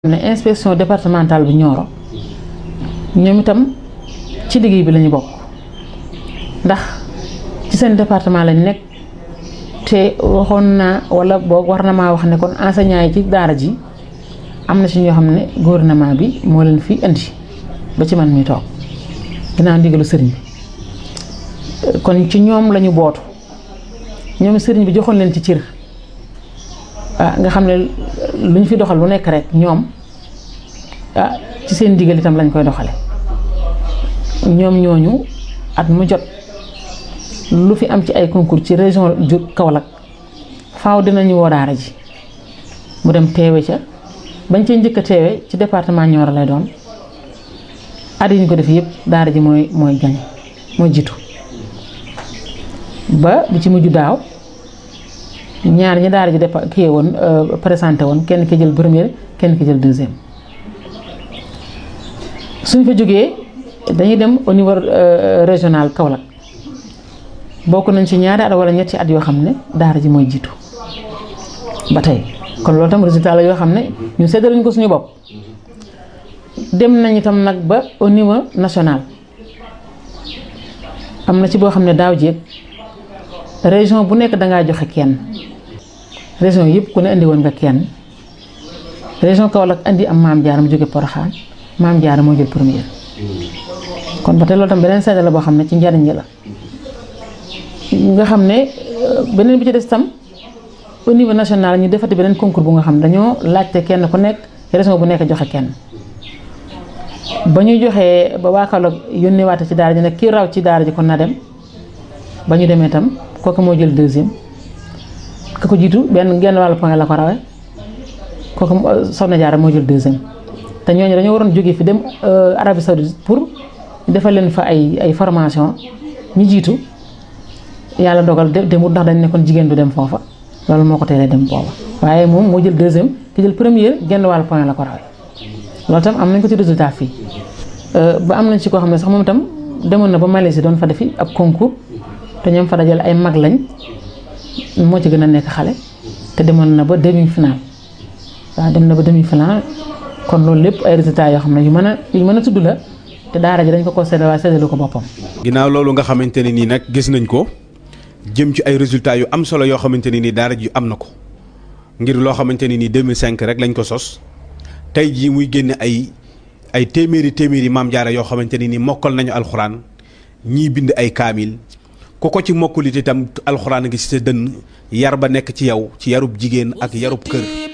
ne inspection départementale bu Nioro ñoom itam ci liggéey bi lañu bokk ndax ci seen département lañ nekk te waxoon naa wala boog war na maa wax ne kon enseignant yi ci daara ji am na ci ñoo xam ne gouvernement bi moo leen fi indi ba ci man mi toog ginnaaw ndigalu sëriñ bi kon ci ñoom lañu bootu ñoom sëriñ bi joxoon leen ci cër ah nga xam ne lu ñu fi doxal lu nekk rek ñoom ah ci seen ndigal itam lañ koy doxale ñoom ñooñu at mu jot lu fi am ci ay concours ci région ju Kaolack faaw dinañu woo daara ji mu dem teewe ca bañ cee njëkk a teewe ci département Nioro lay doon at yi ñu ko def yëpp daara ji mooy mooy gañ mooy jiitu ba bi ci mujj daaw ñaar ñi daara ji dépa kii woon présenté woon kenn ki jël première kenn ki jël deuxième suñ fa jógee dañuy dem au niveau régional Kaolack bokk nañ ci ñaari at wala ñetti at yoo xam ne daara ji mooy jiitu ba tey kon loolu tam résultat la yoo xam ne ñu séddale ko suñu bopp dem nañ itam nag ba au niveau national am na ci boo xam ne daaw jéeg région bu nekk dangaa joxe kenn région yëpp ku ne indi woon nga kenn région Kaolack indi am maam Diarra mu jóge Porokhane maam Diarra moo jël première kon ba tey loolu tam beneen seede la boo xam ne ci njariñ la nga xam ne beneen bi ci des tam au niveau national ñu defati beneen concours bu nga xam ne dañoo laajte kenn ku nekk région bu nekk joxe kenn ba ñu joxee ba waa Kaolack yónnee waate ci daara ji nag kii raw ci daara ji kon na dem ba ñu demee tam kooku moo jël deuxième ka ko jiitu benn genn wàllu point la ko rawee kooku Soxna Jaara moo jël deuxième te ñooñu dañoo waroon jóge fi dem Arabie Saoudite pour defal leen fa ay ay formation ñi jiitu yàlla dogal demut ndax dañ nekkoon jigéen du dem foofa loolu moo ko teelee dem booba waaye moom moo jël deuxième ki jël première genn wàllu point la ko rawee loolu tam am nañ ko ci résultat fii ba am nañ ci koo xam ne sax moom itam demoon na ba Malaisie doon fa defi ab concours te ñoom fa dajale ay mag lañ moo ci gën a nekk xale te demoon na ba demi final waaw dem na ba demi final kon loolu lépp ay résultats yoo xam ne yu mën a yu mën a tudd la te daara ji dañ ko ko séddale waaye séddalu ko boppam. ginnaaw loolu nga xamante ne nii nag gis nañ ko jëm ci ay résultats yu am solo yoo xamante ne nii daara ji am na ko ngir loo xamante ne nii 2005 rek lañ ko sos tey jii muy génne ay ay téeméeri téeméeri maam jaara yoo xamante ne nii mokkal nañu alxuraan ñii bind ay kaamil. ku ko ci mokkulit itam alxuraan a ngi ci sa dënn yar ba nekk ci yow ci yarub jigéen ak yarub kër